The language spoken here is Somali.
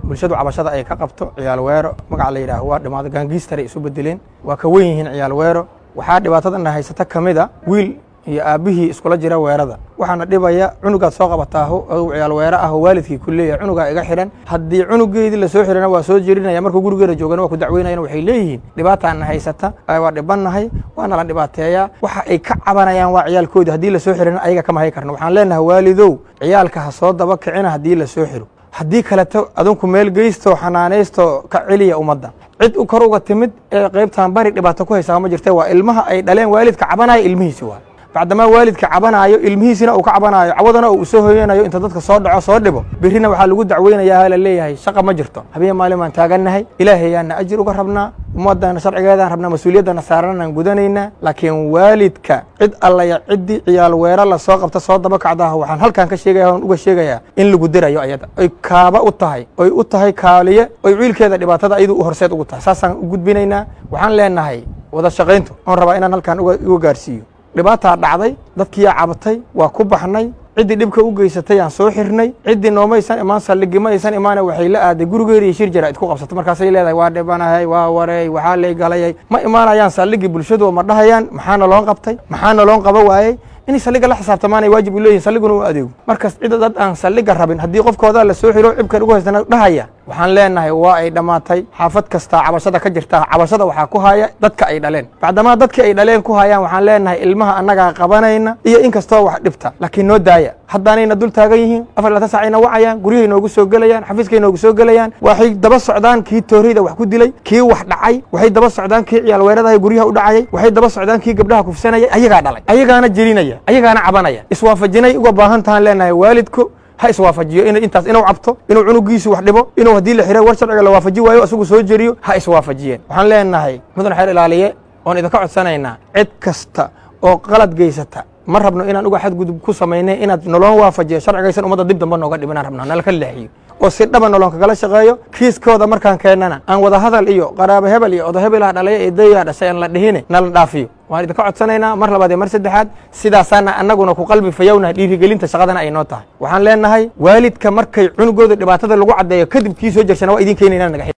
bulshadu cabashada ay ka qabto ciyaal weero magaca la yidhaaho waa dhimaado gaangiistaray isu bedeleen waa ka wen yihiin ciyaal weero waxaa dhibaatadana haysata ka mid a wiil iyo aabbihii iskula jira weerada waxaana dhibaya cunugaad soo qabataaho ou ciyaal weero ah oo waalidkii ku leeyahay cunugaa iga xidhan haddii cunugeedii lasoo xidhana waa soo jerinaya markuu gurigeeda joogana waa ku dacweynayan waxay leeyihiin dhibaataana haysata waa dhibannahay waana la dhibaateeyaa waxa ay ka cabanayaan waa ciyaalkoodii haddii lasoo xidhana ayaga kama hay karno waxaan leenahay waalidow ciyaalka ha soo daba kicina haddii lasoo xidho haddii kaleto adinku meel geysto xanaanaysto ka celiya ummadda cid u kor uga timid ee qaybtan bari dhibaato ku haysaa ma jirte waa ilmaha ay dhaleen waalidka cabanaya ilmihiisi waa bacdamaa waalidka cabanaayo ilmihiisina uu ka cabanaayo cawadana uu usoo hoyanayo inta dadka soo dhaco soo dhibo birrina waxaa lagu dacweynayaa la leeyahay shaqa ma jirto habeen maalin baan taagannahay ilaahayaana ajir uga rabnaa ummadana sharcigeedaan rabnaa mas-uuliyaddana saaranaan gudanaynaa laakiin waalidka cid allaya ciddii ciyaal weero la soo qabta soo daba kacdaah waxaan halkan ka sheegaya on uga sheegayaa in lagu dirayo ayada oy kaaba u tahay oy u tahay kaaliye oy wiilkeeda dhibaatada ayadu horseed ugu tahay saasaan u gudbinaynaa waxaan leenahay wada shaqayntu oon rabaa inaan halkan uga gaarsiiyo dhibaataa dhacday dadkiyaa cabatay waa ku baxnay ciddii dhibka u geysatay aan soo xirnay ciddii noomaysan imaan saldhigi ma aysan imaana waxay la aaday gurigeeda iyo shir jara id ku qabsato markaasay leedahay waa dhibanahay waa wareey waxaa lay galayay ma imaanayaan saldhigii bulshadu ma dhahayaan maxaana loon qabtay maxaana loon qaba waayey inay saldhiga la xisaabtamaanay waajib u leeyihin saldhiguna u adeego markas cida dad aan saldhiga rabin haddii qofkooda la soo xiro cibkan ugu haystana dhahaya waxaan leenahay waa ay dhammaatay xaafad kastaa cabashada ka jirta cabashada waxaa ku haya dadka ay dhaleen bacdamaa dadkii ay dhaleen ku hayaan waxaan leenahay ilmaha annagaa qabanayna iyo in kastoo wax dhibta laakiin noo daaya haddaanayna dul taagan yihiin afar laatan saacayna wacayaan guryahay noogu soo gelayaan xafiiskay noogu soo gelayaan waxay daba socdaan kii tooreyda wax ku dilay kii wax dhacay waxay daba socdaan kii ciyaal weeradahay guryaha u dhacayay waxay daba socdaan kii gabdhaha kufsanayay ayagaa dhalay ayagaana jelinaya ayagaana cabanaya iswaafajinay uga baahan tahaan leenahay waalidku ha iswaafajiyo in intaas inuu cabto inuu cunugiisu wax dhibo inuu haddii la xiro war sharciga la waafaji waayo isagu soo jeriyo ha iswaafajiyeen waxaan leenahay mudan xeer ilaaliye oon idinka codsanaynaa cid kasta oo qalad geysata ma rabno inaan uga xadgudub ku samaynay inaad noloon waafajiyo sharcigaysan ummadda dib damba nooga dhibanaan rabnaa nala ka leexiyo oo si dhaba noloon kagala shaqeeyo kiiskooda markaan keennana aan wada hadal iyo qaraabo hebel iyo odo hebelaha dhalaya ee dayaa dhashay aan la dhihine nala dhaafiyo waan idinka codsanaynaa mar labaad iyo mar saddexaad sidaasaana annaguna ku qalbi fayownahay dhiirigelinta shaqadana ay noo tahay waxaan leenahay waalidka markay cunugooda dhibaatada lagu caddeeyo kadib kii soo jersana waa idin keenaynaa naga